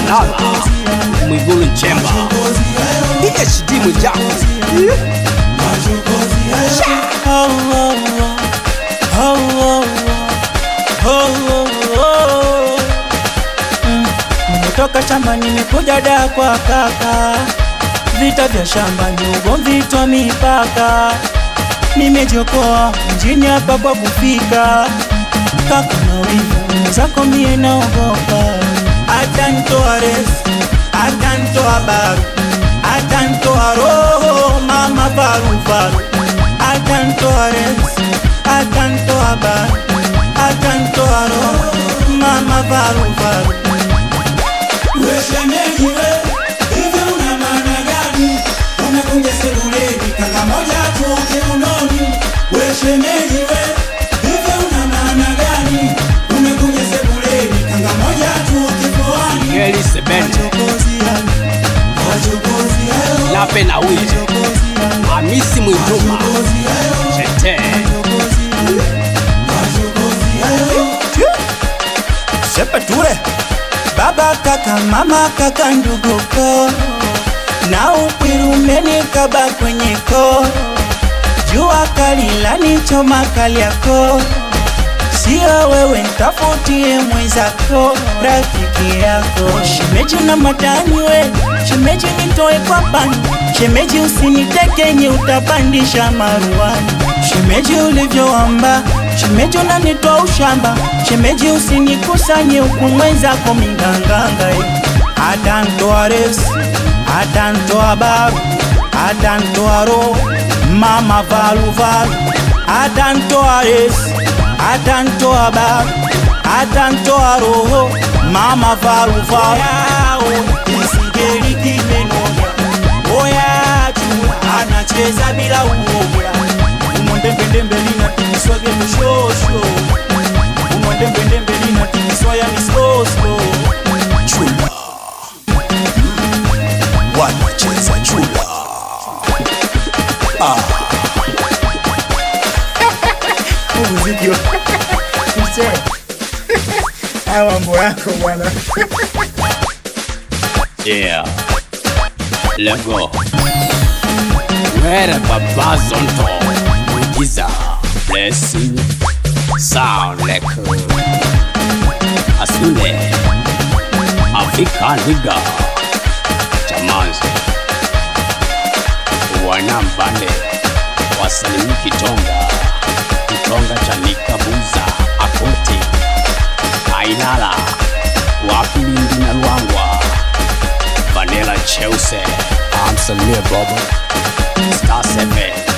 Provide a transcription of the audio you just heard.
Manara, Mwigulu Nchemba, PhD Mwijaku. Nimetoka shamba nimekuja da kwa kaka, vita vya shamba ni ugomvi twa mipaka. Nimejokoa mjini hapa kwa kufika, kaka na wivu zako mie naogopa. Atantoa resi, atantoa baru, atantoa roho mama varuvaru, atantoa resi, atantoa baru, atantoa roho mama varuvaru. Weshemeji we, hivi una maana gani? Umekuja sebuleni kanga moja tu kiunoni. Weshemeji we, hivi una maana gani? Umekuja sebuleni kanga moja tu kifuani. Geli Sebene, Machokozi hayo, machokozi hayo, Lape na Wili, machokozi hayo, Hamisi Mwituma, machokozi hayo, Chete, machokozi hayo, machokozi hayo. Shepe ture baba kaka mama kaka ndugu ko na ukwiru umenikaba kwenye ko jua kali lanichoma kali yako sio wewe ntafutie mwenzako rafiki yako shemeji na matani we shemeji nitoe kwa pani shemeji usinitekenye utapandisha maruani shemeji ulivyoamba shemeji unanitoa ushamba shemeji usinikusanye huku mwenzako minganganga atantoa resi atantoa baru atantoa roho mama valuvalu atantoa resi atantoa baru atantoa roho mama valuvalu isigeli kimenoga oyatu anacheza bila uoga umondembendembe linatimiswage mshosho umondembendembe linatimiswa yani slow chula wanacheza chula muziki wa Mzee. haya mambo yako bwana yeah, Lego, Were Baba Zonto, Mwigiza, Blessing, Sound Leko, Asule, Afrika Liga, Chamanzi, Wanambande, Wasalimi Kitonga, Kitonga Chanika Buza, Akoti, Ainala, Wapilindi na Luangwa, Vanilla Chelsea, Amsalimia Bobo, Star 7,